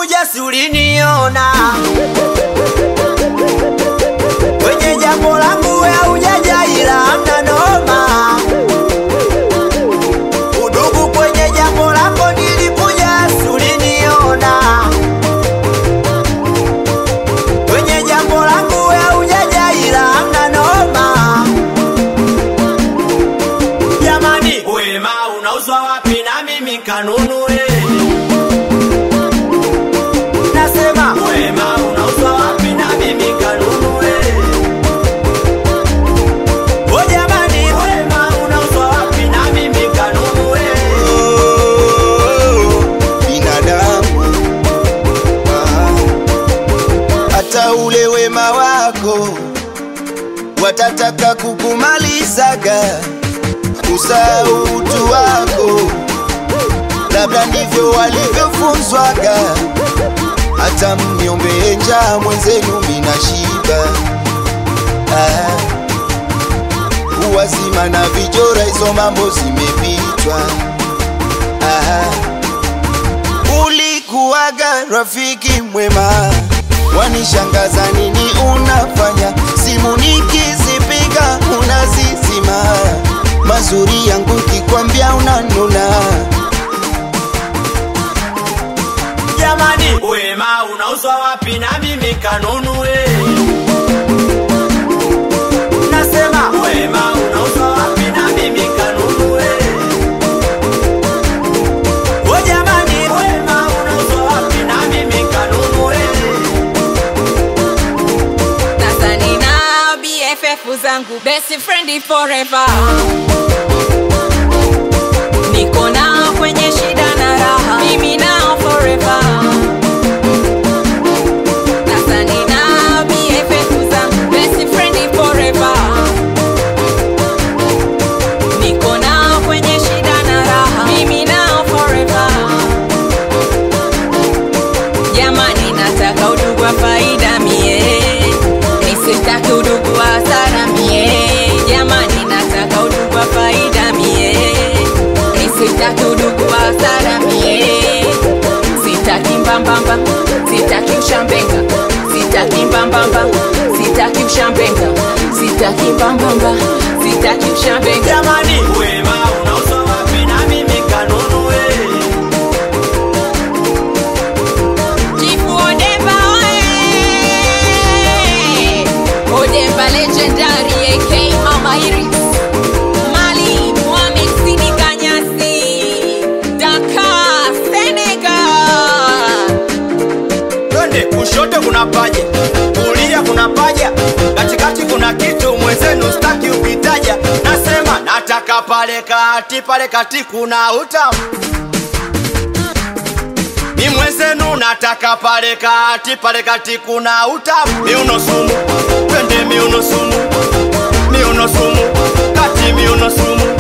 nilikuja si uliniona kwenye jambo langu we haujaja ila hamna noma udugu kwenye jambo lako nilikuja si uliniona kwenye jambo langu we haujaja ila hamna noma jamani wema unauzwa wapi na mimi kanunue nasema wema unauzwa wapi na mimi kanunue o jamani wema unauzwa wapi na mimi kanunue binadamu Ah, hata ule wema wako watataka kukumalizaga usahau utu wako labda ndivyo walivyofunzwaga hata mniombee njaa mwenzenu mina shiba ah, uwazima na vijora hizo mambo zimepitwa ah, ulikuwaga rafiki mwema wanishangaza nini unafanya simu nikizipiga unazizima mazuri yangu kikwambia unanuna jamani wema unauzwa wapi na mimi kanunue nasema wema unauzwa wapi na mimi kanunue o jamani wema unauzwa wapi na mimi kanunue Sasa nina BFF zangu best friend forever, niko nao kwenye shida na raha, mimi nao forever. Sasa nina BFF zangu best friend forever, niko nao kwenye shida na raha, mimi nao forever. Jamani, nataka udugu wa faida mie, nisitaki udugu wa hasara mie. Jamani, nataka udugu wa faida mie, nisitaki udugu wa hasara mie. Sitaki mbambamba, sitaki ushambenga, sitaki mbambamba, sitaki ushambenga, sitaki mbambamba, sitaki ushambenga. jamani wema unauzwa wapi na mimi kanunue Chifu Odemba oye! Odemba legendary AK Mama Iris Mali Mohamed Sidi Kanyasi Dakar Senegal twende kushoto kuna paja kulia kuna paja katikati kuna kitu mwenzenu staki ukitaja nasema nataka pale kati pale kati kuna utamu ni mwenzenu nataka pale kati pale kati kuna utamu miuno sumu twende miuno sumu miuno sumu kati miuno sumu